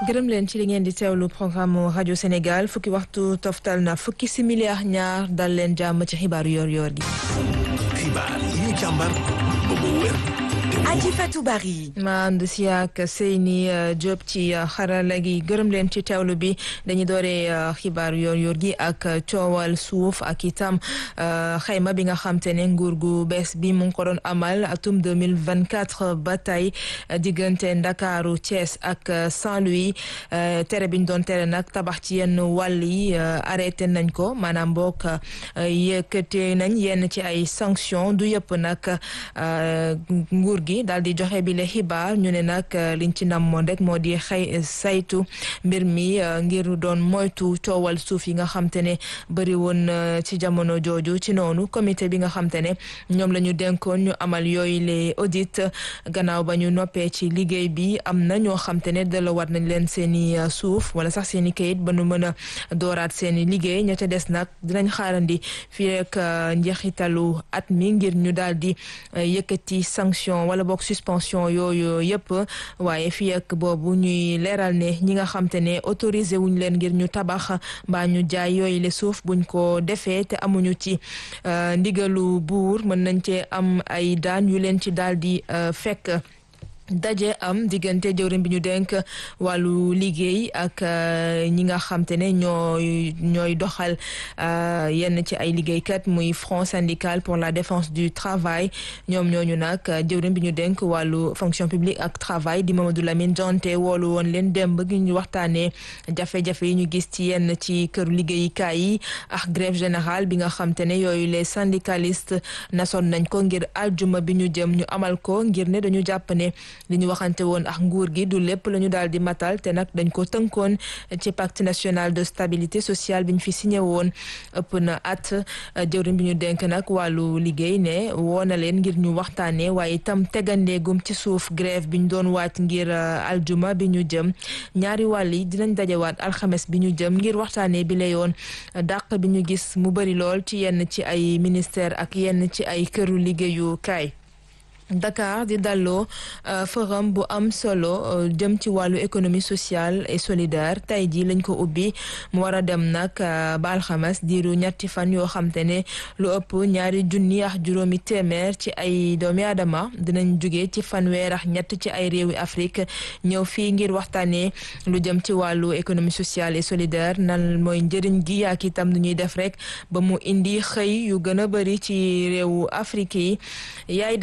gërëm leen ci li ngeen di teewlu programme rajo Sénégal fukki waxtu toftal na fukki simili ak ñaar dal leen jàmm ci xibaaru yor-yor gi. xibaar yi ñu càmbar ba mu wér. Aji Fatou Bari. ma ànd si ak Seyni Diop ci xarala gi gërëm leen ci teewlu bi dañuy dooree xibaar yor-yor gi ak coowal suuf ak itam xayma bi nga xam te ne nguur gu bees bi mu ngi ko doon amal atum deux mille vingt quatre ba tey diggante Ndakaaru Thiès ak Saint-Louis tere bi ñu doon tere nag tabax ci yenn wàll yi arrêté nañ ko maanaam boog yëkkate nañ yenn ci ay sanctions du yëpp nag nguur gi daal di joxe bi le xibaar ñu ne nag liñ ci namoon rek moo di xëy saytu mbir mi ngir doon moytu coowal suuf yi nga xam te ne bëri woon ci jamono jooju ci noonu comité bi nga xam te ne ñoom la ñu dénkoon ñu amal yooyu les audit gannaaw ba ñu noppee ci liggéey bi am na ñoo xam te ne dalawaat nañ leen seen i suuf wala sax seen i kayit ba nu mën a dooraat seen i liggéey ña ca des nag dinañ xaarandi fii rek njeexitalu at mi ngir ñu daal di yëkkati sanction wala boog suspension yooyu yëpp waaye fii ak boobu ñuy leeral ne ñi nga xam te ne autorisé wuñ leen ngir ñu tabax mbaa ñu jaay yooyu le suuf buñ ko defee te amuñu ci ndigalu buur mën nañ cee am ay daan yu leen ci daal di fekk daje am diggante jëwriñ bi ñu denk wàllu liggéey ak ñi nga xam te ne ñooy ñooy doxal yenn ci ay liggéeykat muy front syndical pour la défense du travail ñoom ñooñu nag jëwriñ bi ñu denk wàllu fonction publique ak travail di Mamadou Lamine Jonte woolu woon leen démb gi ñu waxtaanee jafe-jafe yi ñu gis ci yenn ci këru liggéeyukaay yi ak grève générale bi nga xam te ne yooyu les syndicalistes nasoon nañ ko ngir aljuma bi ñu jëm ñu amal ko ngir ne dañu jàpp ne li ñu waxante woon ak nguur gi du lépp la ñu daal di matal te nag dañ ko tënkoon ci pacte national de stabilité sociale bi ñu fi signé woon ëpp na at jëwriñ bi ñu denk nag wàllu liggéey ne woo na leen ngir ñu waxtaanee waaye itam tegandeegum ci suuf grève bi ñu doon waat ngir aljuma bi ñu jëm ñaari wàll yi dinañ dajewaat alxames bi ñu jëm ngir waxtaanee bi la yoon dàq bi ñu gis mu bëri lool ci yenn ci ay ministère ak yenn ci ay këru liggéeyu kaay Dakar di dalloo forum bu am solo jëm ci wàllu économie sociale et solidaire tey jii lañ ko ubbi mu war a dem nag ba alxames diiru ñetti fan yoo xam te ne lu ëpp ñaari junni ak juróomi téeméer ci ay doomi aadama dinañ jóge ci fanweer ak ñett ci ay réewi Afrique ñëw fii ngir waxtaanee lu jëm ci wàllu économie sociale et solidaire nan mooy njëriñ gi ak itam nu ñuy def rek ba mu indi xëy yu gën a bëri ci réewu Afrique yi yaay